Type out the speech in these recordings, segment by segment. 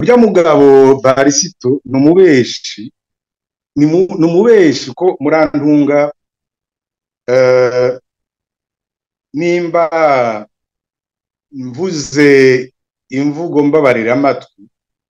ujya mugabo barisito ni umubeshi ni umubeshi ko murantunga nimba mvuze imvugo mbabarira amatwi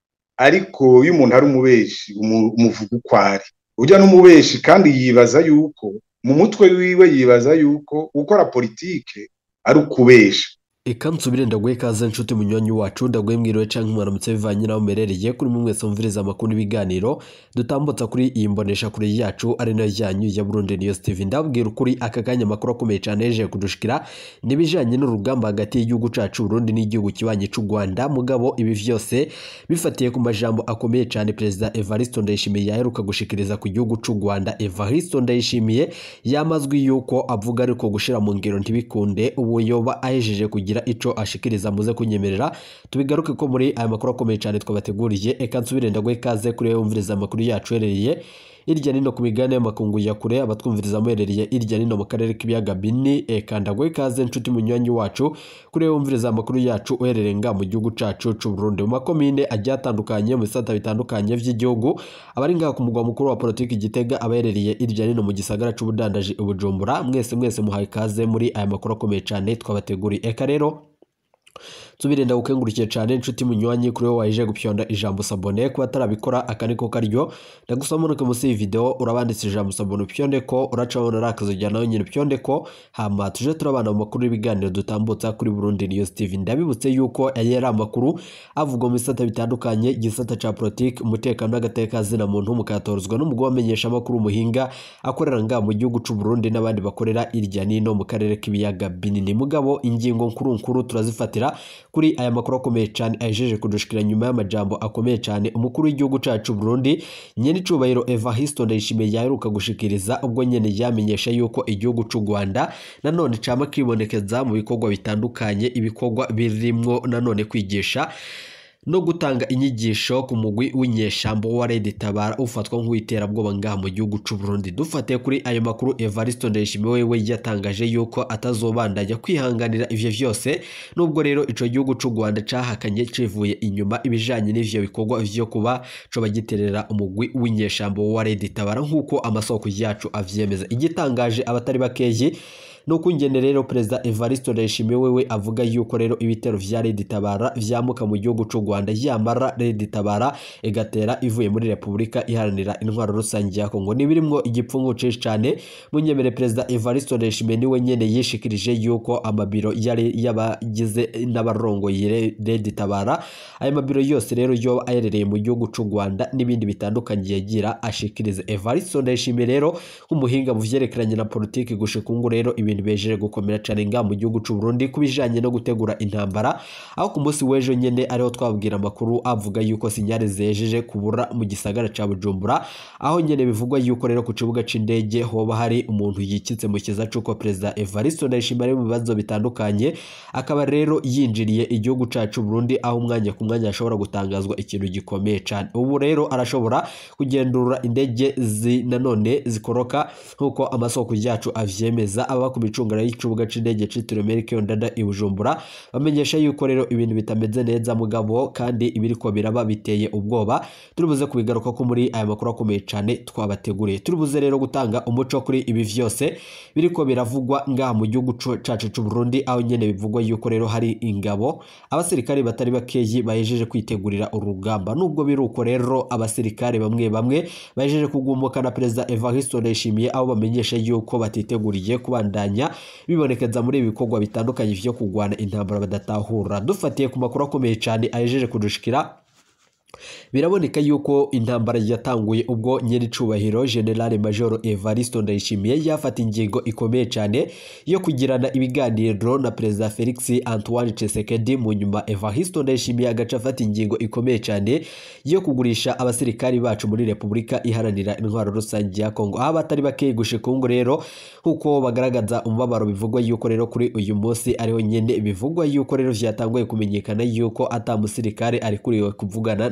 ariko iyo umuntu ari umubeshi umuvuga uko ari ujya n'umubeshi kandi yibaza yuko mu mutwe wiwe yibaza yuko gukora politike ari ukubesha Eka nsubire ndaguhe ikaze nshuti munywanyi wacu ndaguhe mwiriwe canke mwaramutse bivanye naho merereye kuri mwe mwese mviriza amakuru n'ibiganiro dutambutsa kuri iyi mbonesha kure yacu ari nayo yanyu ya Burundi News TV ndabwira ukuri aka kanya amakuru akomeye cyane yeje kudushikira nibijanye n'urugamba hagati y'igihugu cacu Burundi n'igihugu kibanye c'u Rwanda mugabo ibi vyose bifatiye ku majambo akomeye cyane Perezida Evariste Ndayishimiye yaheruka gushikiriza ku gihugu c'u Rwanda Evariste Ndayishimiye yamazwi yuko avuga ariko gushira mu ngiro ntibikunde ubu yoba ahejeje kugira kugira ico ashikiriza muze kunyemerera tubigaruke ko muri aya makuru akomeye cyane twabateguriye eka nsubire ndaguhe ikaze kuri wumviriza amakuru yacu herereye irya nino ku migabane y'amakungu ya kure abatwumviriza muherereye irya nino mu karere k'ibiyaga bini eka ndaguhe ikaze nshuti munywanyi wacu kuri wumviriza amakuru yacu uherereye nga mu gihugu cacu c'u Burundi mu makomine agiye atandukanye mu bisata bitandukanye vy'igihugu abari ngaha ku mugwa mukuru wa politiki Gitega abaherereye irya nino mu gisagara c'ubudandaji Bujumbura mwese mwese muhaye ikaze muri aya makuru akomeye cyane twabateguriye eka rero tubirenda gukengurukire cyane inshuti munywanyi kuri wowe waje gupyonda ijambo sabone kuba atarabikora aka niko karyo ndagusaba munuke munsi y'iyi video urabanditse ijambo sabone upyonde ko uracabona ari akazojya nawe nyine upyonde ko hama tuje turabana mu makuru y'ibiganiro dutambutsa kuri Burundi News TV ndabibutse yuko aya ari amakuru avugwa mu bisata bitandukanye igisata ca politique umutekano n'agateka zina muntu mukatorozwa n'umugabo wamenyesha amakuru muhinga akorera nga mu gihugu c'u Burundi n'abandi bakorera irya nino mu karere k'ibiyaga binini mugabo ingingo nkuru nkuru turazifatira kuri aya makuru akomeye cyane ahejeje kudushikira nyuma y'amajambo akomeye cyane umukuru w'igihugu cacu Burundi nyene icubahiro Evariste Ndayishimiye yaheruka gushikiriza ubwo nyene yamenyesha yuko igihugu c'u Rwanda nanone cama kibonekeza mu bikorwa bitandukanye ibikorwa birimwo nanone kwigisha no gutanga inyigisho ku mugwi w'inyeshambo wa Red Tabara ufatwa nk'uwiterabwoba ngaha mu gihugu c'u Burundi dufatiye kuri ayo makuru Evariste Ndayishimiye wewe yatangaje yuko atazobandanya kwihanganira ivyo vyose nubwo rero ico gihugu c'u Rwanda cahakanye civuye inyuma ibijanye n'ivyo bikorwa vyo kuba co bagiterera umugwi w'inyeshambo wa Red Tabara nk'uko amasoko yacu avyemeza igitangaje abatari bakeyi nuko ingene rero perezida Evariste Ndayishimiye wewe avuga yuko rero ibitero vya Red Tabara vyamuka mu gihugu c'u Rwanda yamara Red Tabara igatera ivuye muri Repubulika iharanira intwaro rusange ya Kongo nibirimwo igipfungu cinshi cyane munyemere perezida Evariste Ndayishimiye niwe nyene yishikirije yuko amabiro yari yabagize n'abarongoye Red Tabara ayo mabiro yose rero yo ayerereye mu gihugu c'u Rwanda n'ibindi bitandukanye yagira ashikirize Evariste Ndayishimiye rero nk'umuhinga mu vyerekeranye na politiki gushika ngo rero ibintu bejeje gukomera cyane nga mu gihugu c'u Burundi kubijanye no gutegura intambara aho ku munsi w'ejo nyene ariho twabwira amakuru avuga yuko sinyare zejeje kubura mu gisagara ca Bujumbura aho nyene bivugwa yuko rero ku kibuga c'indege hoba hari umuntu yikitse mu kiza c'uko perezida Evariste Ndayishimiye ari mu bibazo bitandukanye akaba rero yinjiriye igihugu cacu Burundi aho umwanya ku mwanya ashobora gutangazwa ikintu gikomeye cyane ubu rero arashobora kugendura indege zi nanone zikoroka nk'uko amasoko yacu avyemeza aba ku micungara y'ikibuga c'indege citiriwe Melchior Ndada i Bujumbura bamenyesha yuko rero ibintu bitameze neza mugabo kandi ibiriko biraba biteye ubwoba turibuze kubigaruka ko muri aya makuru akomeye cyane twabateguriye turibuze rero gutanga umuco kuri ibi vyose biriko biravugwa ngaha mu gihugu cacu c'u Burundi aho nyene bivugwa yuko rero hari ingabo abasirikare batari bakeyi bahejeje kwitegurira urugamba nubwo biruko rero abasirikare bamwe bamwe bahejeje kugumuka na perezida Evariste Ndayishimiye aho bamenyesha yuko batiteguriye kubandanya bibonekeza muri ibi bikorwa bitandukanye vyo kugwana intambara badatahura dufatiye ku makuru akomeye cyane ahejeje kudushikira biraboneka yuko intambara yatanguye ubwo nyiricubahiro generale majoro Evariste Ndayishimiye yafata ingingo ikomeye cyane yo kugirana ibiganiro na perezida Felix Antoine Tshisekedi mu nyuma Evariste Ndayishimiye agaca afata ingingo ikomeye cyane yo kugurisha abasirikari bacu muri Repubulika iharanira intwaro rusange ya Kongo aho batari bakeye gushika ngo rero nkuko bagaragaza umubabaro bivugwa yuko rero kuri uyu munsi ariho nyene bivugwa yuko rero vyatanguye kumenyekana yuko ata musirikare ari kuriwe kuvugana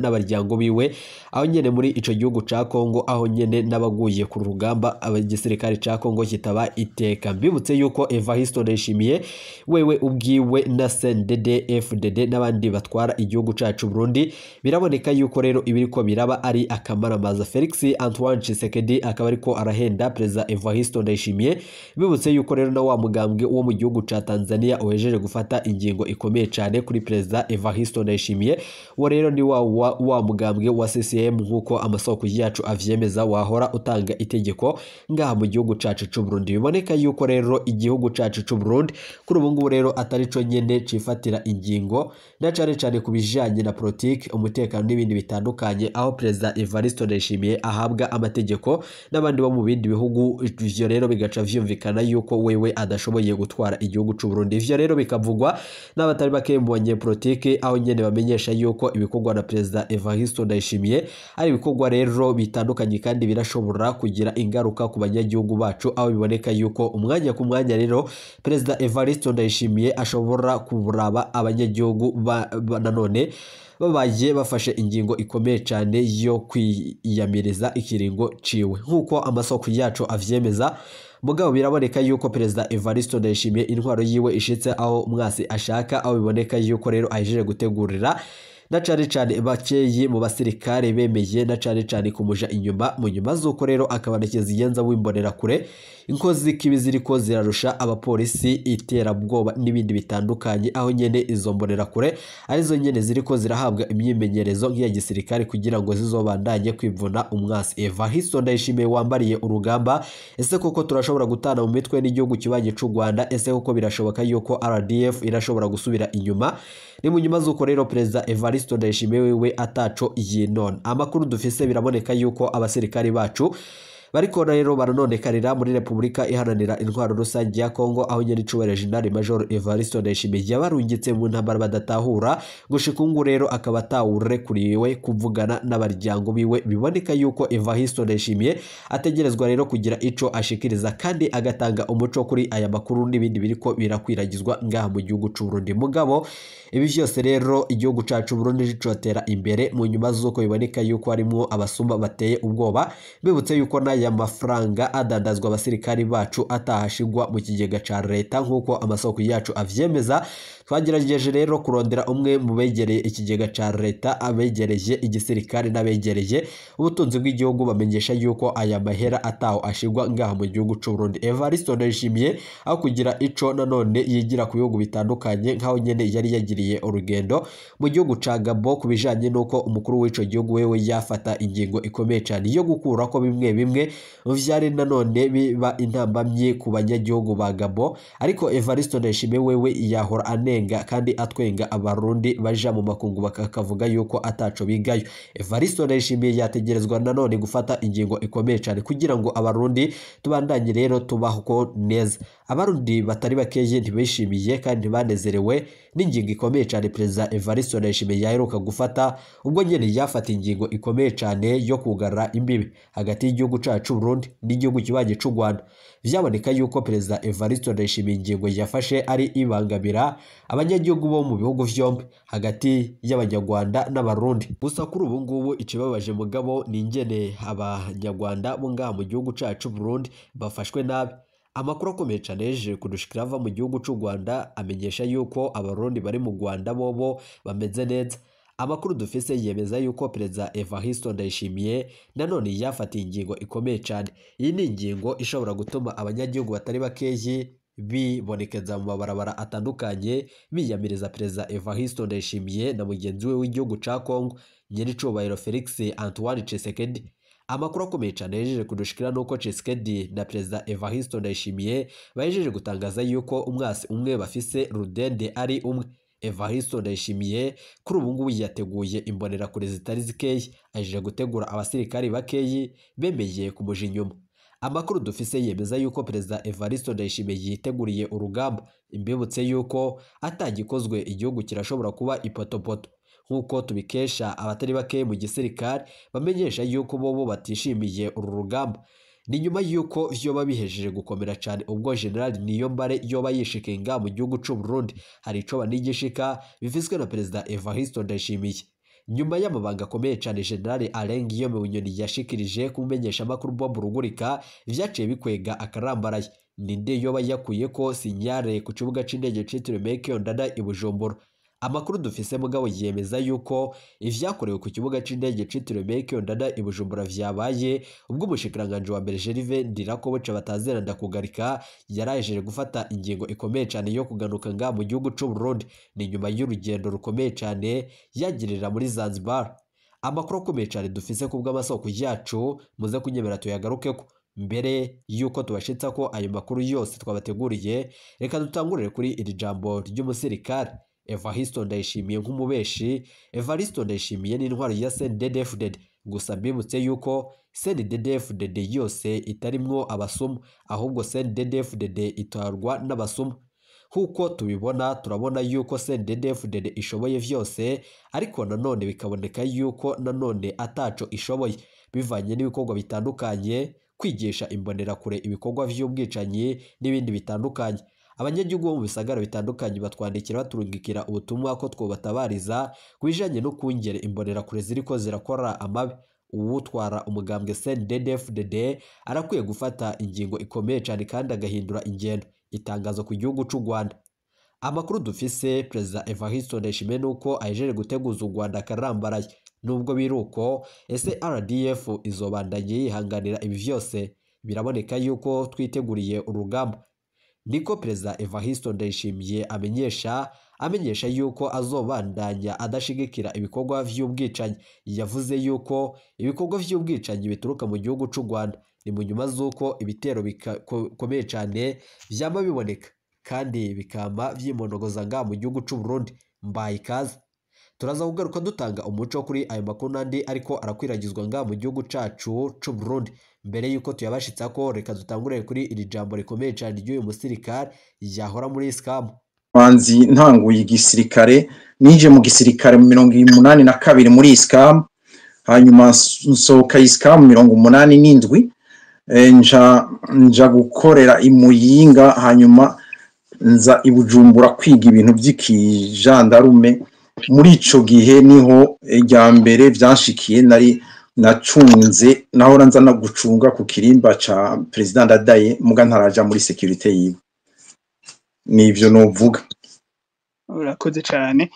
n'abaryango biwe aho nyene muri ico gihugu ca Kongo aho nyene n'abaguye ku rugamba igisirikare ca Kongo kitaba iteka mbibutse yuko Evariste Ndayishimiye wewe ubwiwe na CNDD FDD n'abandi batwara igihugu cacu Burundi biraboneka yuko rero ibiriko biraba ari akamaramaza Felix Antoine Tshisekedi akaba ariko arahenda perezida Evariste Ndayishimiye bibutse yuko rero na wa mugambwe wo mu gihugu ca Tanzania uhejeje gufata ingingo ikomeye cyane kuri perezida Evariste Ndayishimiye wo rero ni wa, wa, wa mugambwe wa CCM nk'uko amasoko yacu avyemeza wahora utanga itegeko ngaha mu gihugu cacu c'u Burundi biboneka yuko rero igihugu cacu c'u Burundi kuri ubu ngubu rero atari co nyene cifatira ingingo na cane cane ku bijanye na politiki umutekano n'ibindi bitandukanye aho perezida Evariste Ndayishimiye ahabwa amategeko n'abandi bo mu bindi bihugu ivyo rero bigaca vyumvikana yuko wewe adashoboye gutwara igihugu c'u Burundi ivyo rero bikavugwa n'abatari bake mu banyepolitiki aho nyene bamenyesha yuko ibikorwa na perezida Evariste Ndayishimiye ari ibikorwa rero bitandukanye kandi birashobora kugira ingaruka ku banyagihugu bacu aho biboneka yuko umwanya ku mwanya rero perezida Evariste Ndayishimiye ashobora kuraba abanyagihugu ba, ba, nanone babaye bafashe ingingo ikomeye cyane yo kwiyamiriza ikiringo ciwe nk'uko amasoko yacu avyemeza mugabo biraboneka yuko perezida Evariste Ndayishimiye intwaro yiwe ishitse aho mwasi ashaka aho biboneka yuko rero ahejeje gutegurira na cane cane bakeyi mu basirikare bemeye na cane cane kumuja inyuma mu nyuma z'uko rero akabanekeza iyenza w'imbonera kure inkozi kibi ziriko zirarusha abapolisi iterabwoba n'ibindi bitandukanye aho nyene izo mbonera kure arizo nyene ziriko zirahabwa imyimenyerezo nk'iya gisirikare kugira ngo zizobandanye kwivuna umwasi Evariste Ndayishimiye wambariye urugamba ese koko turashobora gutana mu mitwe n'igihugu kibanye c'u Rwanda ese koko birashoboka yuko RDF irashobora gusubira inyuma ni mu nyuma z'uko rero perezida Evariste Ndayishimiye wewe ataco yinona amakuru dufise biraboneka yuko abasirikari bacu bariko rero baranonekarira muri Repubulika iharanira intwaro rusange ya Kongo aho nyene icubahiro General Major Evariste Ndayishimiye yabarungitse mu ntambara badatahura gushika ubu rero akaba atawurekuriwe kuvugana n'abaryango biwe biboneka yuko Evariste Ndayishimiye ategerezwa rero kugira ico ashikiriza kandi agatanga umuco kuri aya makuru n'ibindi biriko birakwiragizwa ngaha mu gihugu c'u Burundi mugabo ibi vyose rero igihugu cacu Burundi cicotera imbere mu nyuma z'uko biboneka yuko harimwo abasumba bateye ubwoba bibutse yuko na aya mafaranga adandazwa abasirikari bacu atahashigwa mu kigega ca leta nk'uko amasoko yacu avyemeza twagerageje rero kurondera umwe mu begereye ikigega ca leta abegereye igisirikare n'abegereye ubutunzi bw'igihugu bamenyesha yuko aya mahera ataho ashigwa ngaha mu gihugu c'u Burundi Evariste Ndayishimiye aho kugira ico nanone yigira ku bihugu bitandukanye nk'aho nyene yari yagiriye urugendo mu gihugu ca Gabon ku bijanye n'uko umukuru w'ico gihugu wewe yafata ingingo ikomeye cyane yo gukurako bimwe bimwe vyari nanone biba intambamye ku banyagihugu ba Gabon ariko Evariste Ndayishimiye wewe yahora anenga kandi atwenga abarundi baja mu makungu bakavuga yuko ataco bigayo Evariste Ndayishimiye yategerezwa nanone gufata ingingo ikomeye cyane kugira ngo abarundi tubandanye rero tubaho neza abarundi batari bakeye ntibishimiye kandi ntibanezerewe n'ingingo ikomeye cyane perezida Evariste Ndayishimiye yaheruka gufata ubwo nyene yafata ingingo ikomeye cyane yo kugarura imbibi hagati y'igihugu cacu Burundi n'igihugu kibanye c'u Rwanda vyaboneka yuko perezida Evariste Ndayishimiye ingingo yafashe ari ibangamira abanyagihugu bo mu bihugu vyombi hagati y'abanyarwanda n'abarundi gusa kuri ubu ngubu ikibabaje mugabo ni ingene abanyarwanda bo ngaha mu gihugu cacu Burundi bafashwe nabi amakuru akomeye cyane yejeje kudushikira ava mu gihugu c'u Rwanda amenyesha yuko abarundi bari mu Rwanda bobo bameze neza amakuru dufise yemeza yuko perezida Evariste Ndayishimiye nanone yafatiye ingingo ikomeye cyane iyi ni ingingo ishobora gutuma abanyagihugu batari bakeyi bibonekeza mu mabarabara atandukanye biyamiriza perezida Evariste Ndayishimiye na mugenzi we w'igihugu ca Kongo nyiricubahiro Felix Antoine Tshisekedi amakuru akomeye cyane yejeje kudushikira nuko Tshisekedi na perezida Evariste Ndayishimiye bajeje gutangaza yuko umwasi umwe bafise rudende ari umwe Evariste Ndayishimiye kuri ubu ngubu yateguye imbonerakure zitari zikeyi aje gutegura abasirikari bakeyi bemeye kumuja inyuma amakuru dufise yemeza yuko perezida Evariste Ndayishimiye yiteguriye urugamba imbibutse yuko atagikozwe igihugu kirashobora kuba ipotopoto nk'uko tubikesha abatari bake mu gisirikare bamenyesha yuko bobo batishimiye uru rugamba ni nyuma y'uko vyoba bihejeje gukomera cyane ubwo general Niyombare yoba yishikiye nga mu gihugu c'u Burundi hari ico banigishika bivizwe na perezida Evariste Ndayishimiye nyuma y'amabanga akomeye cyane generale Alain Guillaume Bunyoni yashikirije kumenyesha amakuru Bob Rugurika vyaciye bikwega akarambaraye ninde yoba yakuye ko sinyare ku kibuga c'indege citiriwe Meke Ndada i Bujumbura amakuru dufise mugabo yemeza yuko ivyakorewe ku kibuga c'indege citiriwe Meke Ndada i Bujumbura vyabaye ubwo umushikiranganje wa mbere Gervais Ndirakobuca batazera ndakugarika yarajeje gufata ingingo ikomeye cyane yo kuganuka nga mu gihugu c'u Burundi ni nyuma y'urugendo rukomeye cyane yagirira muri Zanzibar amakuru akomeye cyane dufise ku bw'amasoko yacu muze kunyemera tuyagarukeko mbere y'uko tubashitsa ko ayo makuru yose twabateguriye reka dutangurire kuri iri jambo ry'umusirikare Evaristo Ndayishimiye nk'umubeshi Evaristo Ndayishimiye n'intwaro ya CNDD-FDD gusa mbibutse yuko CNDD-FDD yose itarimwo abasuma ahubwo CNDD-FDD itarwa n'abasuma nk'uko tubibona turabona yuko CNDD-FDD ishoboye vyose ariko nanone bikaboneka yuko nanone ataco ishoboye bivanye n'ibikorwa bitandukanye kwigisha imbonerakure ibikorwa vy'ubwicanyi n'ibindi bitandukanye abanyagihugu bo mu bisagara bitandukanye batwandikira baturungikira ubutumwa ko twobatabariza ku bijanye no kungera imbonerakure ziriko zirakora amabi uwutwara umugambwe CNDD-FDD arakwiye gufata ingingo ikomeye cyane kandi agahindura ingendo itangazo ku gihugu c'u Rwanda amakuru dufise perezida Evariste Ndayishimiye nuko ahejeje guteguza u Rwanda akarambaraye nubwo biruko ese RDF izobandanye yihanganira ibi vyose biraboneka yuko twiteguriye urugamba niko perezida Evariste Ndayishimiye amenyesha amenyesha yuko azobandanya adashigikira ibikorwa vy'ubwicanyi yavuze yuko ibikorwa vy'ubwicanyi bituruka mu gihugu c'u Rwanda ni mu nyuma z'uko ibitero bikomeye cyane vyama biboneka kandi bikama vyimonogoza nga mu gihugu c'u Burundi mbaye ikaze turaza kugaruka dutanga umuco kuri ayo makuru n'andi ariko arakwiragizwa nga mu gihugu cacu c'u Burundi mbere yuko tuyabashitsa ko reka dutangurire kuri iri jambo rikomeye cyane ry'uyu musirikare yahora muri scam manzi ntanguye igisirikare nije mu gisirikare mu mirongo umunani na kabiri muri scam hanyuma nsohoka scam mirongo umunani n'indwi nja nja gukorera imuyinga hanyuma nza ibujumbura kwiga ibintu by'ikijandarume muri ico gihe niho rya mbere vyanshikiye nari nacunze nahora nza no gucunga ku kirimba ca perezida ndadaye muga ntaraja muri securite yiwe nivyo novuga urakoze cyane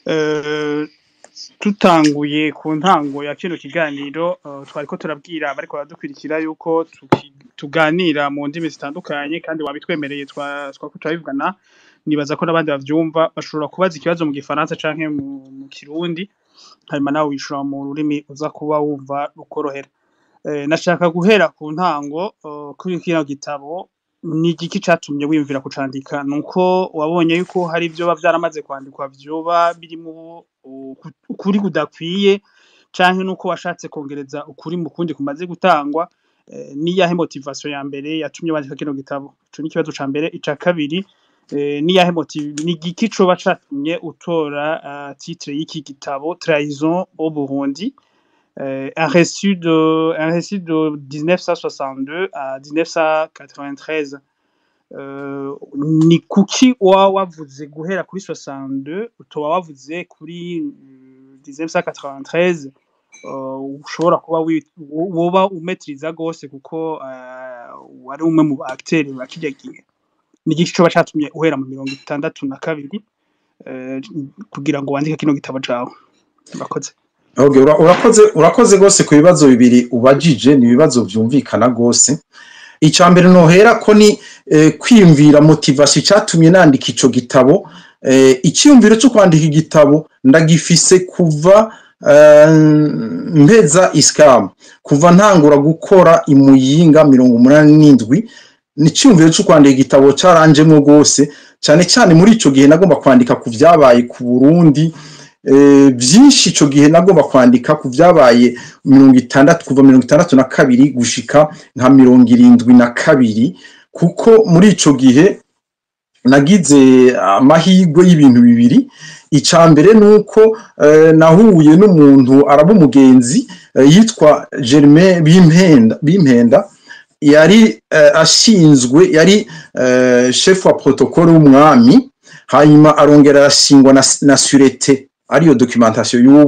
tutanguye ku ntango ya kino kiganiro twariko turabwira abariko baradukurikira yuko tuganira mu ndimi zitandukanye kandi wabitwemereye twako turabivugana nibaza ko n'abandi bavyumva bashobora kubaza ikibazo mu gifaransa canke mu kirundi hanyuma nawe wishura mu rurimi uza kuba wumva rukorohera nashaka guhera ku ntango kuri kino gitabo ni igiki catumye wiyumvira kucandika nuko wabonye yuko hari ivyoba vyaramaze kwandikwa vyoba birimo ukuri kudakwiye canke nuko washatse kongereza ukuri mu kundi kumaze gutangwa niyahe motivation ya mbere yatumye wandika kino gitabo ico ni ikibazo ca mbere ica kabiri niyahe motive ni igiki coba catumye utora titre y'iki gitabo trahison au Burundi euh, un récit de un récit de 1962 à 1993 euh, ni kuki wa wavuze guhera kuri 62 utoba wavuze kuri 1993 uh, ushobora kuba woba umetiriza gose kuko uh, wari umwe mu acteurs ba kirya gihe ni igiki coba catumye uhera mu mirongo itandatu na kabiri uh, kugira ngo wandike kino gitabo cawe murakoze Okay, urakoze urakoze gose ku bibazo bibiri ubajije ni ibibazo vyumvikana gose icya mbere nohera ko ni eh, kwiyumvira motivation cyatumye nandika ico gitabo eh, icyumviro cyo kwandika igitabo ndagifise kuva eh, mpeza iskam kuva ntangura gukora imuyinga mirongo umunani n'indwi ni icyumviro cyo kwandika igitabo cyaranjemwo rwose cyane cyane muri ico gihe nagomba kwandika ku vyabaye ku Burundi byinshi icyo gihe nagomba kwandika ku byabaye mirongo itandatu kuva mirongo itandatu na kabiri gushika nka mirongo irindwi na kabiri kuko muri icyo gihe nagize amahirwe y'ibintu bibiri icya mbere ni uko nahuye n'umuntu araba umugenzi yitwa germain bimpenda yari ashinzwe yari shefu wa protocole w'umwami hanyuma arongera arashingwa na surete ariyo documentation y'ubu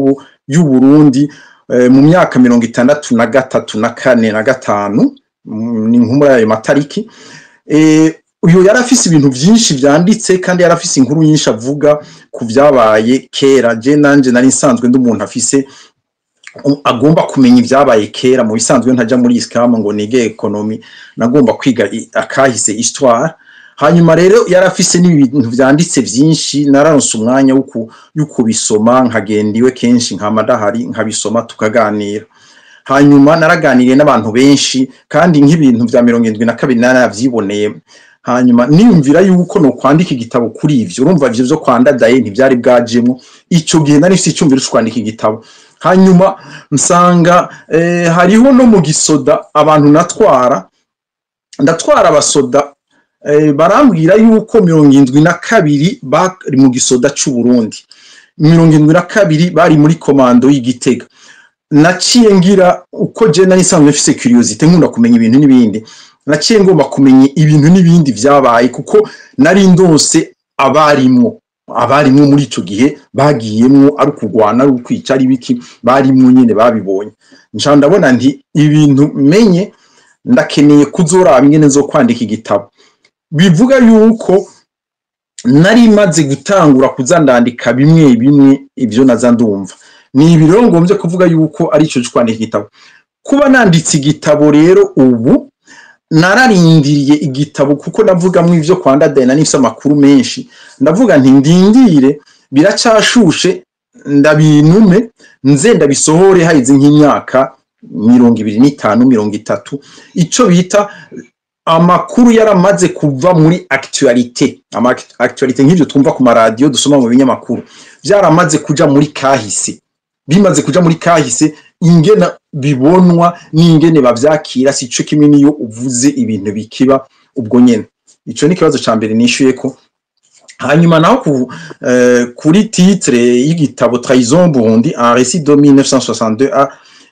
y'u Burundi eh, mu myaka mirongo itandatu na gatatu na kane na gatanu mm, ni nko muri ayo matariki eh, uyu yari afise ibintu vyinshi vyanditse kandi yari afise inkuru nyinshi avuga ku vyabaye kera je nanje nari nsanzwe ndi umuntu afise um, agomba kumenya ivyabaye kera mu bisanzwe ntaja muri iskamu ngo nige ekonomi nagomba kwiga i- akahise histoire hanyuma rero yari afise n'ibintu vyanditse vyinshi nararonse umwanya wo ku- wo kubisoma nkagenda iwe kenshi nkama ndahari nkabisoma tukaganira hanyuma naraganiriye n'abantu benshi kandi nk'ibintu vya mirongo indwi na kabiri naravyiboneye hanyuma niyumvira yuko no kwandika igitabo kuri ivyo urumva ivyo vyo kwandadaye ntivyari bwajemwo ico gihe nari mfise icyumviro co kwandika igitabo hanyuma nsanga eh, hariho no mu gisoda abantu natwara ndatwara abasoda eh, barambwira yuko mirongo indwi na kabiri bari mu gisoda c'u Burundi mirongo indwi na kabiri bari muri komando y'igitega naciye ngira uko je nari nsanzwe mfise curiosité nkunda kumenya ibintu n'ibindi naciye ngomba kumenya ibintu n'ibindi vyabaye kuko nari ndose abarimwo abarimwo muri ico gihe bagiyemwo ari ukugwana ari ukwica ari biki barimwo nyene babibonye nca ndabona nti ibintu menye ndakeneye kuzoraba ingene zo kwandika igitabo bivuga yuko nari maze gutangura kuza ndandika bimwe bimwe ivyo naza ndumva ni ibi rero ngombye kuvuga yuko ari ico co kwandika igitabo kuba nanditse igitabo rero ubu nararindiriye igitabo kuko navugamwo ivyo kwa ndadaye na nifise amakuru menshi ndavuga nti ndindire biracashushe ndabinume nze ndabisohore haheze nk'imyaka mirongo ibiri n'itanu mirongo itatu ico bita amakuru yaramaze kuva muri actualité ama actualité nk'ivyo twumva ku maradiyo dusoma mu binyamakuru vyaramaze kuja muri kahise bimaze kuja muri kahise ingene bibonwa n'ingene bavyakira si co kimwe niyo uvuze ibintu bikiba ubwo nyene ico ni ikibazo ca mbere nishuye ko hanyuma naho ku, eh, kuri titre y'igitabo Trahison Burundi un récit de 1962 à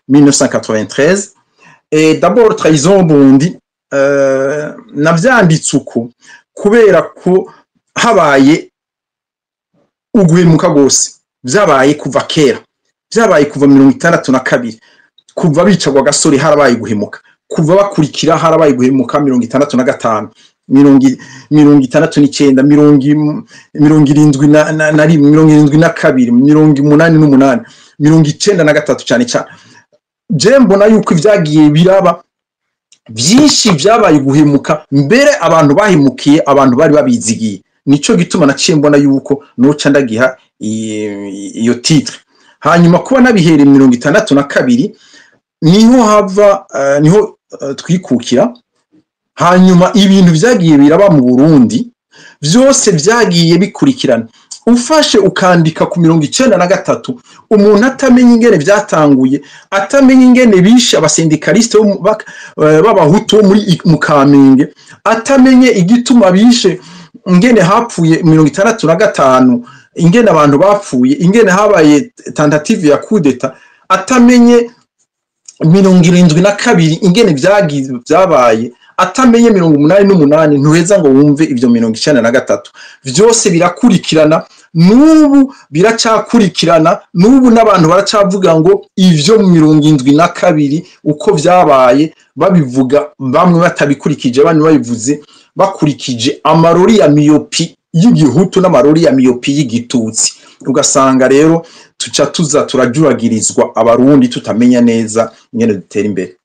1993 et d'abord Trahison Burundi eh, navyanditse uko kubera ko habaye uguhemuka gose vyabaye kuva kera vyabaye kuva mirongo itandatu na kabiri kuva bicagwa gasore harabaye guhemuka kuva bakurikira harabaye guhemuka mirongo itandatu na gatanu mirongo i- mirongo itandatu n'icenda mirongo im- mirongo irindwi na, na, na rimwe mirongo irindwi na kabiri mirongo umunani n'umunani mirongo icenda na gatatu cane cane je mbona yuko ivyagiye biraba vyinshi vyabaye guhemuka mbere abantu bahemukiye abantu bari babizigiye nico gituma naciye mbona yuko noca ndagiha i- iyo titre hanyuma kuba nabihereye mirongo itandatu na kabiri niho hava eh, niho eh, twikukira hanyuma ibintu vyagiye biraba mu Burundi vyose vyagiye bikurikirana ufashe ukandika ku mirongo icenda na gatatu umuntu atamenya ingene vyatanguye atamenya ingene bishe abasendikaliste bo mu- bak- eh, b'abahutu bo muri I- mu kamenge atamenye igituma bishe ingene hapfuye mirongo itandatu na gatanu ingene abantu bapfuye ingene habaye tentative ya kudeta atamenye mirongo irindwi na kabiri ingene vyagize vyabaye atamenye mirongo umunani n'umunani ntuheza ngo wumve ivyo mirongo icenda na gatatu vyose birakurikirana n'ubu biracakurikirana n'ubu n'abantu baracavuga ngo ivyo mu mirongo indwi na kabiri uko vyabaye babivuga bamwe batabikurikije abandi babivuze bakurikije amarori ya miyopi y'igihutu n'amarori ya miyopi y'igitutsi ugasanga rero tuca tuza turajuragirizwa abarundi tutamenya neza ingene dutera imbere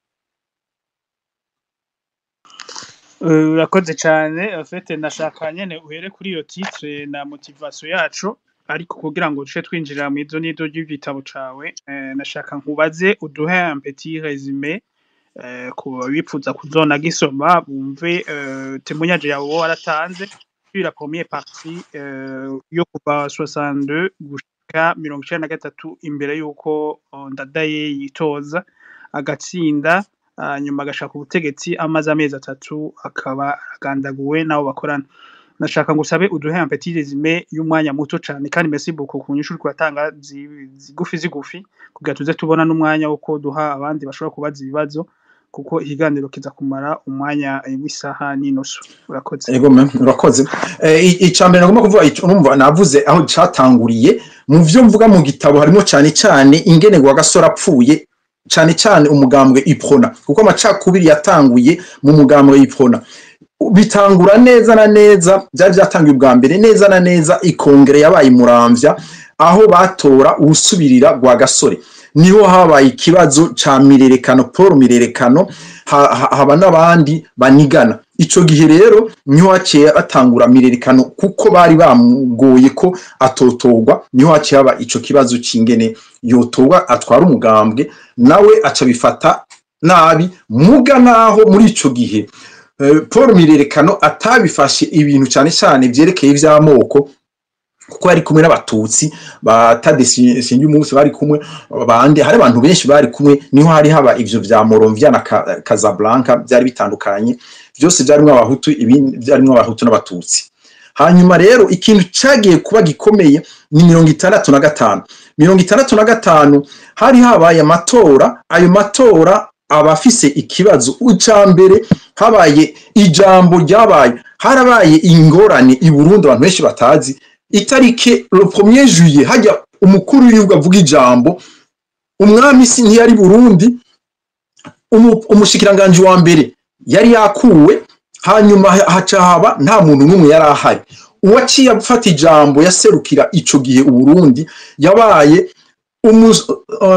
Eh, urakoze cyane afite nashaka nyene uhere kuri iyo titre na motivation yacu ariko kugira ngo duce twinjira mu izo n'izo ry'igitabo cawe eh, nashaka nkubaze uduhe un petit résumé eh, ku bifuza kuzona gisoma bumve eh, témoignage yawe wowe waratanze sur la première partie euh, yo kuva 62 gushika mirongo icenda na gatatu imbere y'uko oh, ndadaye yitoza agatsinda hanyuma agashaka ubutegetsi amaze amezi atatu akaba agandaguwe n'abo bakorana nashaka ngo usabe uduhe un petit résumé y'umwanya muto cyane kandi merci beaucoup ku nyishu uriko uratanga zi- zigufi zigufi kugira tuze tubona n'umwanya wo ko duha abandi bashobora kubaza ibibazo kuko ikiganiro kiza kumara umwanya eh, w'isaha n'inusu urakoze Ego me urakoze eh, i- icambere nagomba kuvuga ico urumva navuze aho catanguriye mu vyo mvuga mu gitabo harimo cane cane ingene gwa gasore apfuye cane cane umugambwe iprona kuko amacakubiri yatanguye mu mugambwe iprona bitangura neza na neza byari byatangiye ubwa mbere neza na neza ikongere yabaye muramvya aho batora uwusubirira gwa gasore niho habaye ikibazo ca mirerekano paul mirerekano ha- ha- haba n'abandi banigana ico gihe rero niho haciye batangura mirerekano kuko bari bamugoye ko atotorwa niho haciye haba ico kibazo c'ingene yotorwa atwara umugambwe nawe aca bifata nabi muga naho muri ico gihe eh, paul mirerekano atabifashe ibintu cane cane vyerekeye ivy'amoko kuko yari kumwe n'abatutsi batade singi umunsi bari kumwe bandi hari abantu benshi bari kumwe niho hari haba ivyo vya Moronvia na Ka- Casablanca byari bitandukanye byose byarimwo abahutu ibindi byarimwo abahutu n'abatutsi hanyuma rero ikintu cagiye kuba gikomeye ni mirongo itandatu na gatanu mirongo itandatu na gatanu hari habaye amatora ayo matora abafise ikibazo uca mbere habaye ijambo ryabaye harabaye ingorane i Burundi abantu benshi batazi itariki le premier juillet hajya umukuru w'igihugu avuga ijambo umwami si ntiyari Burundi umu- umushikiranganji wa mbere yari yakuwe hanyuma ha- haca haba nta muntu n'umwe yari ahari uwaciye afata ijambo yaserukira ico gihe uburundi yabaye umu-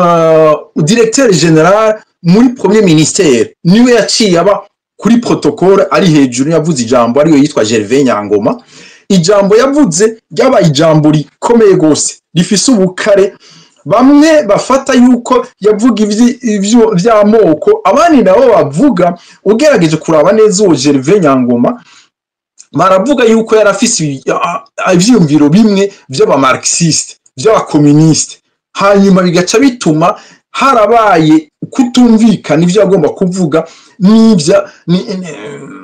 uh, directeur general muri premier ministère niwe yaciye aba kuri protocole ari hejuru yavuze ijambo ariyo yitwa Gervais Nyangoma ijambo yavuze ryabaye ijambo rikomeye gose rifise ubukare bamwe bafata yuko yavuga ivyi- ivyo vy'amoko abandi nabo bavuga ugerageje kuraba neza uwo Gervais Nyangoma baravuga yuko yari afise ibi- a- a- ivyiyumviro bimwe vy'abamarxiste vy'abakomuniste hanyuma bigaca bituma harabaye kutumvikana ivyo agomba kuvuga n'ivya ni- ni-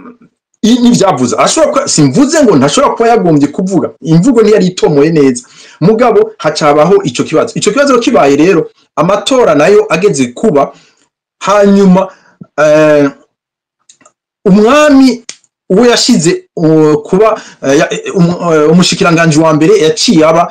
i- n'ivyavuze ashobora kuba simvuze ngo ntashobora kuba yagombye kuvuga imvugo niyo yari itomoye neza mugabo hacabaho ico kibazo ico kibazo kibaye rero amatora nayo ageze kuba hanyuma eh, umwami uwo yashize uh, kuba uh, ya- eh, um- uh, umushikiranganji wa mbere yaciye aba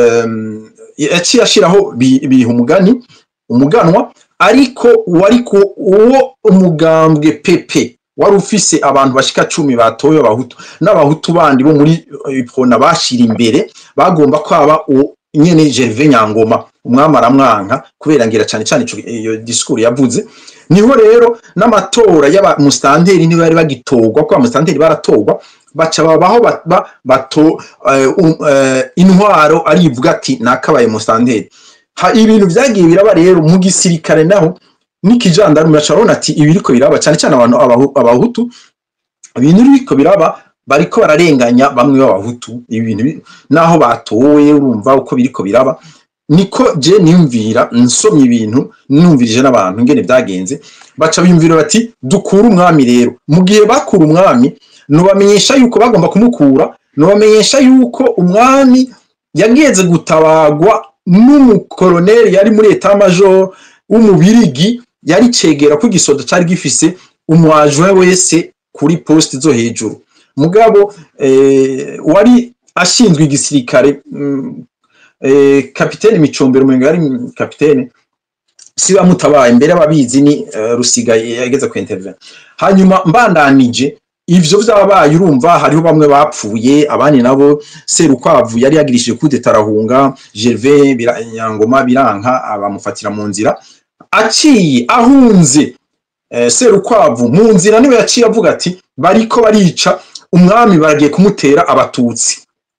um, yaciye ashiraho bi- biha umugani umuganwa ariko wari ku uwo umugambwe pepe wari ufise abantu bashika cumi batoye abahutu n'abahutu bandi bo muri eh, ipona bashira imbere bagomba kwaba uwo nyene Gervais Nyangoma umwami aramwanka kubera ngira cane cane ico- iyo discours yavuze niho rero n'amatora y'aba mustanteri niba bari bagitorwa ko mustanteri baratorwa baca babaho ba- ba- bato eh, um, eh, intwaro arivuga ati nakabaye mustanteri ha ibintu vyagiye biraba rero mu gisirikare naho n'ikijandarume baca babona ati ibiriko biraba cane cane abantu abahu- abahutu ibintu biriko biraba bariko bararenganya bamwe b'abahutu ibintu bi- naho batowe urumva uko biriko biraba niko je niyumvira nsomye ibintu numvirije n'abantu ingene vyagenze baca biyumvira bati dukura umwami rero mu gihe bakura umwami nubamenyesha yuko bagomba kumukura nubamenyesha yuko umwami yageze gutabagwa n'umukoloneli yari muri etat major w'umubirigi yari cegera ko igisoda cari gifise umwajwe wese kuri poste zo hejuru mugabo eh, wari ashinzwe igisirikare mm, eh, kapitene micombero umengo yari kapitene si bamutabaye mbere ababizi ni eh, rusiga yageze ku intervene hanyuma mbandanije ivyo vyabaye urumva hariho bamwe bapfuye abandi nabo serukwavu yari yagirishije kude tarahunga Gervais Bira- Nyangoma biranka abamufatira mu nzira aciye ahunze eh, serukwavu mu nzira niwe yaciye avuga ati bariko barica umwami baragiye kumutera abatutsi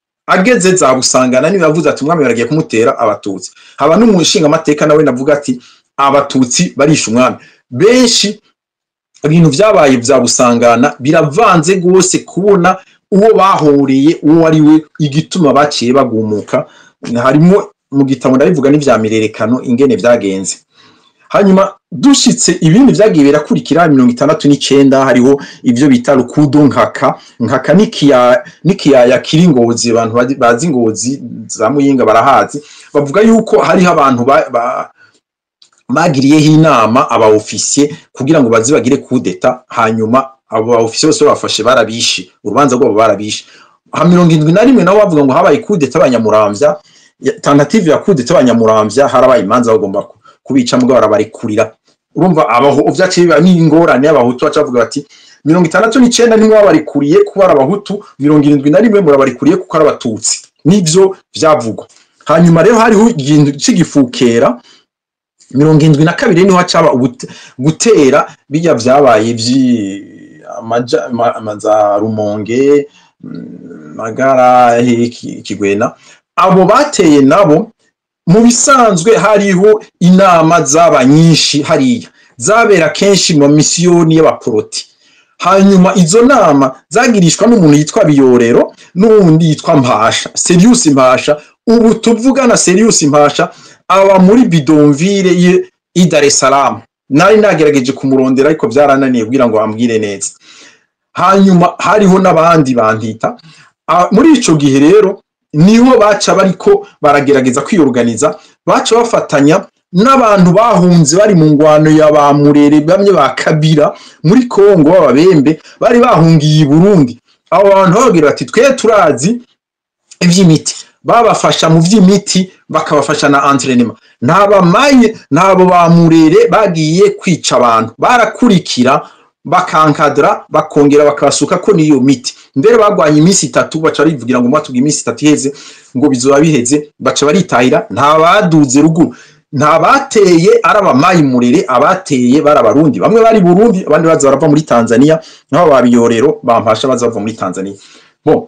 ageze za busangana niwe yavuze ati umwami baragiye kumutera abatutsi haba n'umushinga amateka nawe navuga ati abatutsi barisha umwami benshi ibintu vyabaye vya busangana biravanze gose kubona uwo bahoreye uwo ari we igituma baciye bagumuka harimo mu gitabo ndabivuga n'ivya mirerekano ingene vyagenze hanyuma dushitse ibindi vyagiye birakurikira mirongo itandatu n'icenda hariho ivyo bita rukudo nkaka nkaka n'ikiya- n'ikiyaya kiri ngozi abantu bazi- bazi ngozi za muyinga barahazi bavuga yuko hariho abantu ba, ba, bagiriyeho inama aba ofisiye kugira ngo baze bagire kudeta hanyuma abo ba ofisiye bose bafashe barabishe urubanza rwabo barabishe ha mirongo indwi na rimwe nabo bavuga ngo habaye kudeta abanyamuramvya ya- tentative ya kudeta abanyamuramvya harabaye imanza bagomba ku- kubica mugabo barabarekurira urumva abaho vyaciye biba n'ingorane y'abahutu baca bavuga bati mirongo itandatu n'icenda nimwe babarikuriye kuba ari abahutu mirongo irindwi na rimwe murabarikuriye kuko ari abatutsi nivyo vyavugwa hanyuma rero hariho ikintu c'igifukera mirongo indwi na kabiri niho hacaba ubute- gutera bijya vyabaye vyi amaja ma- ama- za rumonge mm, magara he- Ki- kigwena abo bateye nabo mu bisanzwe hariho inama zaba nyinshi hariya zabera kenshi mu misiyoni y'abaporoti hanyuma izo nama zagirishwa n'umuntu yitwa biyorero n'uwundi yitwa mpasha serius mpasha ubu tuvugana serius mpasha aba muri bidonville ye i Dar es Salaam nari nagerageje kumurondera ariko byarananiye kugira ngo ambwire neza hanyuma hariho n'abandi bantita Ah, muri ico gihe rero niho baca bariko baragerageza kwiyoruganiza baca bafatanya n'abantu bahunze bari mu ngwano ya ba murere bamwe ba kabira muri Kongo b'ababembe bari bahungiye i Burundi abo bantu bababwira bati twe turazi ivy'imiti babafasha mu vy'imiti bakabafasha na entraînement ntabamaye ntabo bamurere bagiye kwica abantu barakurikira bakankadra bakongera bakabasuka ko niyo miti mbere bagwanye iminsi itatu baca barivugira ngo mwatubwiye iminsi itatu iheze ngo bizoba biheze baca baritahira nta baduze ruguru nta bateye ari abamayimurere abateye bari abarundi bamwe bari burundi abandi baza barava muri tanzania naho babiyorero bampasha baza bava muri tanzania bon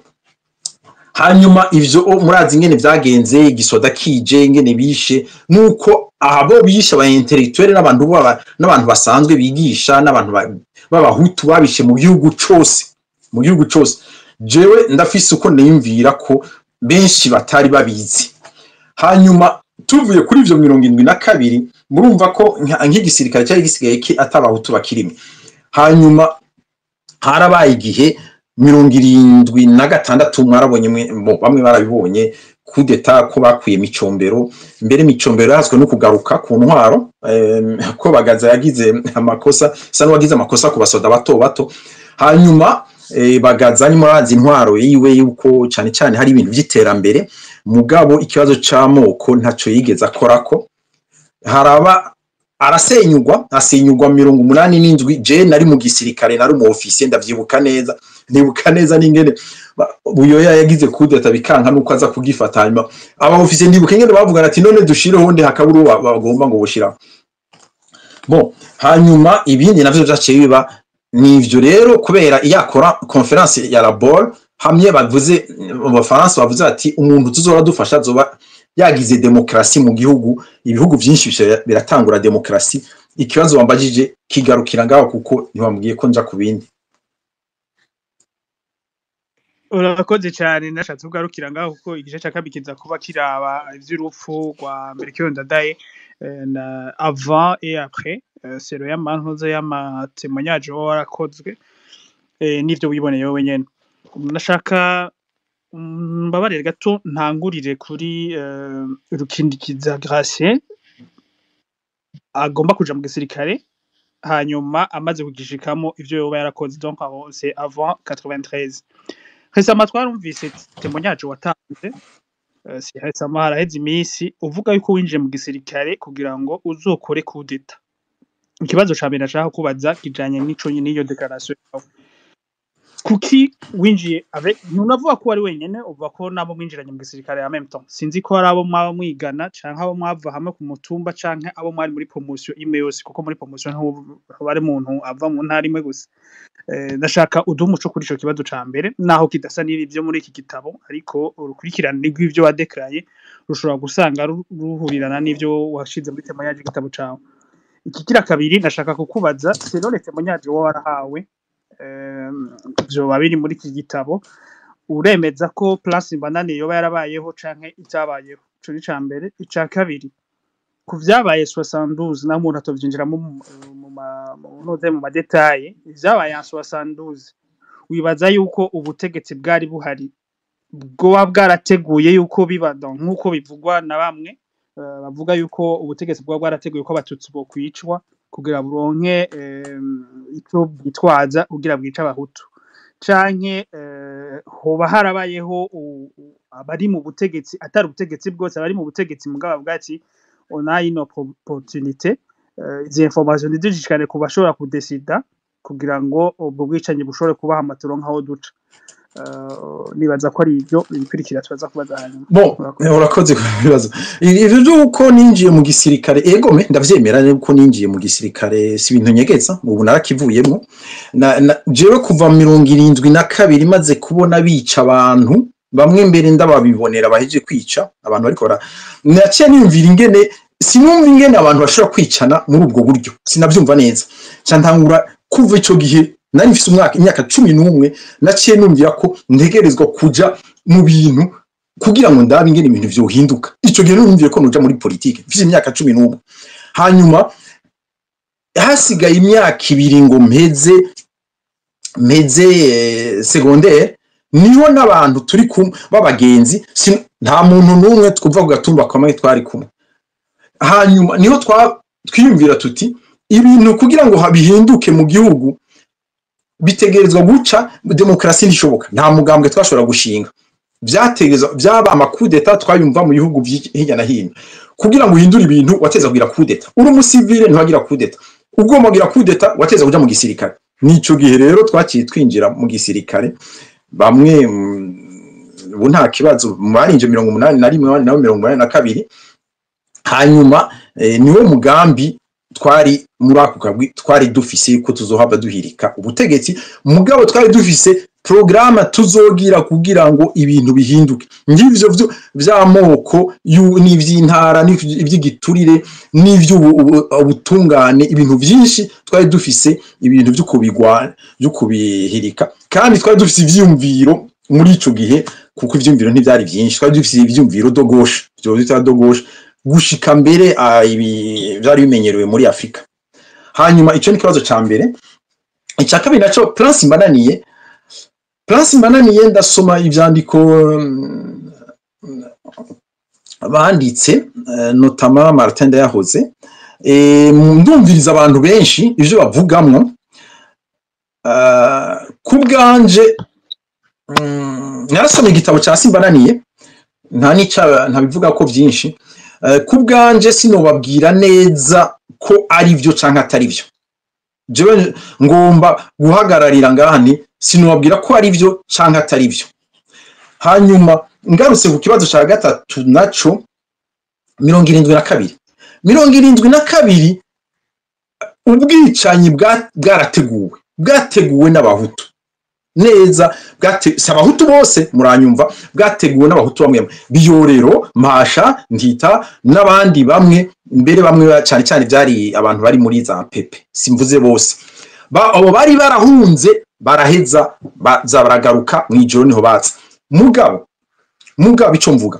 hanyuma ivyo o, murazi ingene vyagenze igisoda kije ingene bishe nuko abo bishe aba intellectuel n'abantu baba n'abantu basanzwe bigisha n'abantu ba- b'abahutu babishe mu gihugu cose mu gihugu cose jewe ndafise uko niyumvira ko benshi batari babizi hanyuma tuvuye kuri ivyo mirongo indwi na kabiri murumva ko nka- nk'igisirikare cyari gisigaye ki atabahutu bakirimwe hanyuma harabaye igihe mirongo irindwi na gatandatu mwarabonye mwe- bo, bamwe barabibonye kudeta ko bakuye micombero mbere micombero yahazwe no kugaruka ku ntwaro em, ko bagaza yagize amakosa sa n'uwagize amakosa ku basoda bato bato hanyuma eh, bagaza ni murazi intwaro yiwe yuko cyane cyane hari ibintu by'iterambere mugabo ikibazo c'amoko ntaco yigeze akorako haraba arasenyugwa asenyugwa mirongo umunani n'indwi je nari mu gisirikare nari umu ofisiye ndavyibuka neza ndibuka neza n'ingene ba- buyoya yagize kudeta bikanka nuko aza kugifata hanyuma aba ofisiye ndibuka ingene bavugana ati none dushireho ndi hakaburu bagomba ngo bushiraho bon hanyuma ibindi navyo vyaciye biba nivyo rero kubera iyakora conference ya labor hamwe bavuze mu bafaransa bavuze ati umuntu tuzora dufasha azoba yagize demokrasi mu gihugu ibihugu byinshi bisha- biratangura demokrasi ikibazo wambajije kigarukira ngaho kuko ntiwambwiye ko nja ku bindi urakoze cyane nashatse kugarukira ngaho kuko igice cya kabiri kiza kuba kiraba ivy'urupfu rwa Melchior Ndadaye eh, na avant et après eh, sero y'amantuza y'amatemonyage wowe warakozwe eh, n'ivyo wiboneye wowe nyene nashaka mm, mbabarire gato ntangurire kuri eh, rukindikiza Gratien agomba kuja mu gisirikare hanyuma amaze kugishikamo ivyo yoba yarakoze donc aho c'est avant 93 récemment twarumvise témoignage watanze eh, si récemment haraheze iminsi uvuga yuko winjiye mu gisirikare kugira ngo uzokore kudeta ikibazo ca mbere nashaka kubaza kijanye n'ico nyene n'iyo declaration yawe kuki winjiye avec ntunavuga ko wari wenyene uvuga ko nabo mwinjiranye mu gisirikare en même temps sinzi ko hari abo mwaba mwigana canke abo mwava hamwe ku mutumba canke abo mwari muri promotion imwe yose kuko muri promotion ntuba ari umuntu ava mu ntara imwe gusa Eh, ndashaka uduhe umuco kuri ico kibazo ca mbere naho kidasa n'ibyo muri iki gitabo ariko urukurikirane rw'ivyo wadekaraye rushobora gusanga ru- ruhurirana n'ivyo washize muri temoyage igitabo cawe ikigira kabiri ndashaka kukubaza selon temoyage wowe warahawe em, vyoba biri muri iki gitabo uremeza ko place mbanane yoba yarabayeho canke itabayeho ico ni ca mbere ica kabiri ku vyabaye 72 naho umuntu atovyinjiramo mu mu ma- mu noze mu madetaye ivyabaye en 72 wibaza yuko ubutegetsi bwari buhari bwoba bwarateguye yuko biba donc nk'uko bivugwa na bamwe eh, bavuga yuko ubutegetsi bwaba bwarateguye ko abatutsi bokwicwa kugira buronke em, ico bwitwaza kugira bwice abahutu canke eh, hoba harabayeho u- u- abari mu butegetsi atari ubutegetsi bwose abari mu butegetsi mugabo bavuga ati on a une opportunité eh, izi information ntizishikane ku bashobora kudesida kugira ngo ubwo bwicanyi bushobore kubaha amaturo nk'aho duca Eh, nibaza ko ari ibyo ibikurikira tubaza kubaza hanyuma Bon, Urakoze. urakoze ku bibazo. Ivyo vy'uko ninjiye mu gisirikare, ego me ndavyemera yuko ninjiye mu gisirikare si ibintu nyegeza, ubu narakivuyemwo. Na, na jewe kuva mirongo irindwi na kabiri maze kubona bica abantu, bamwe mbere ndababibonera baheje kwica, abantu bariko bara naciye niyumvira ingene sinumva ingene abantu bashobora kwicana muri ubwo buryo, sinavyumva neza. Ca ntangura kuva ico gihe nari mfise umwaka imyaka cumi n'umwe naciye numvira ko ntegerezwa kuja mu bintu kugira ngo ndabe ingene ibintu vyohinduka ico gihe numviye ko noja muri politike mfise imyaka cumi n'umwe hanyuma hasigaye imyaka ibiri ngo mpeze mpeze eh, secondaire niho n'abantu turi kumwe b'abagenzi sin- nta muntu n'umwe twumva ku gatumba kamwe twari kumwe hanyuma niho twa- twiyumvira tuti ibintu kugira ngo ha- bihinduke mu gihugu bitegerezwa guca demokarasi ntishoboka nta mugambwe twashobora gushinga vyategezwa vyaba amakudeta twayumva mu bihugu vyi- hirya na hino kugira ngo uhindure ibintu wateza kugira kudeta uri umusivile ntiwagira kudeta ugomba kugira kudeta wateza kuja mu gisirikare nico gihe rero twaciye twinjira mu gisirikare bamwe mm, ubu nta kibazo barinje mirongo umunani na rimwe abandi nabo mirongo umunani na kabiri hanyuma eh, niwo mugambi twari muri ako kagwi twari dufise ko tuzohava duhirika ubutegetsi mugabo twari dufise porogaramu tuzogira kugira ngo ibintu bihinduke ngivyo vyo vy'amoko yu- n'ivy'intara n'ivy- ivy'igiturire n'ivy'ubutungane ibintu vyinshi twari dufise ibintu vyo kubigwana vyo kubihirika kandi twari dufise ivyiyumviro muri ico gihe kuko ivyiyumviro ntivyari vyinshi twari dufise ivyiyumviro dogoshe vyo bita dogoshe gushika mbere ah, ibi vyari bimenyerewe muri Afrika hanyuma ico ni ikibazo ca mbere icya kabiri naco Prince Mbananiye Prince Mbananiye ndasoma ivyandiko mm, banditse eh, notama Martin Ndayahoze eh, ndumviriza abantu benshi ivyo bavugamwo uh, ku bwanje mm, narasomye igitabo ca Simbananiye nta nica ntabivuga ko vyinshi Eh, ku bwanje sinobabwira neza ko ari vyo canke atari vyo jewe ngomba guhagararira ngaha nti sinobabwira ko ari vyo canke atari vyo hanyuma ngarutse ku kibazo ca gatatu naco mirongo irindwi na kabiri mirongo irindwi na kabiri ubwicanyi bwa- bwarateguwe bwateguwe n'abahutu neza bwate- si abahutu bose muranyumva bwateguwe n'abahutu bamwe bamwe biyorero mpasha ntita n'abandi bamwe mbere bamwe ba- cyane cyane byari abantu bari muri za pepe simvuze bose Ba- abo bari barahunze baraheza baza baragaruka mu ijoro niho baza mugabo mugabo ico mvuga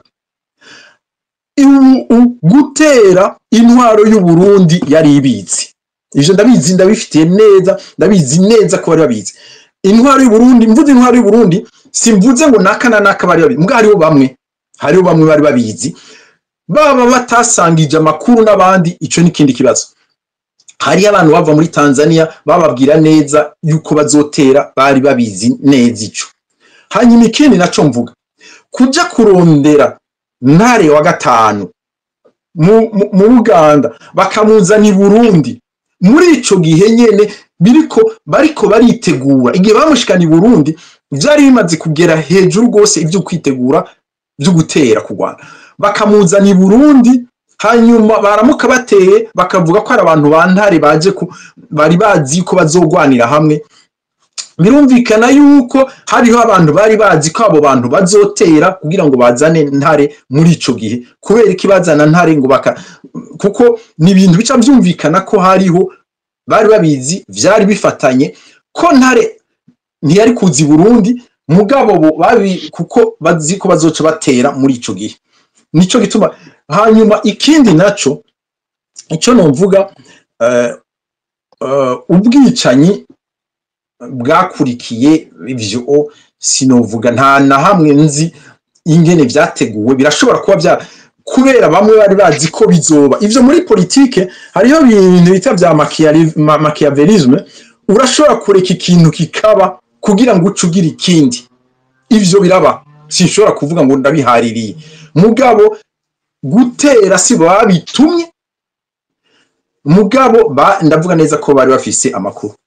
u- u- gutera intwaro y'u Burundi yari ibitse ivyo ndabizi ndabifitiye neza ndabizi neza ko bari babizi intwaro y'u Burundi mvuze intwaro y'u Burundi simvuze ngo naka na naka bari babizi mbwa hariho bamwe hariho bamwe bari babizi baba batasangije amakuru n'abandi ico n'ikindi kibazo hariyo abantu bava muri Tanzania bababwira neza yuko bazotera bari babizi neza ico hanyuma ikindi naco mvuga kuja kurondera ntare wa gatanu mu, mu, mu Uganda bakamuzana i Burundi muri ico gihe nyene biriko bariko baritegura igihe bamushikana i Burundi vyari bimaze kugera hejuru rwose ivyo kwitegura vyo gutera ku Rwanda bakamuzana i Burundi hanyuma baramuka bateye bakavuga ko ari abantu ba ntare baje ku bari bazi ko bazogwanira hamwe birumvikana yuko hariho abantu bari bazi ko abo bantu bazotera kugira ngo bazane ntare muri ico gihe kubera ikibazana ntare ngo baka kuko ni ibintu bica vyumvikana ko hariho bari babizi vyari bifatanye ko ntare ntiyari kuza i Burundi mugabo bo babi kuko bazi ko bazoca batera muri ico gihe nico gituma hanyuma ikindi naco ico nomvuga eh, eh, ubwicanyi bwakurikiye ivyo sinovuga nta na hamwe nzi ingene vyateguwe birashobora kuba vya kubera bamwe bari bazi ko bizoba ivyo muri politike hariho ibintu bita vya machiavelli- ma- machiavellisme urashobora kureka ikintu kikaba kugira ngo uce ugira ikindi ivyo biraba sinshobora kuvuga ngo ndabihaririye mugabo gutera si bo babitumye mugabo ba, ndavuga neza ko bari bafise amakuru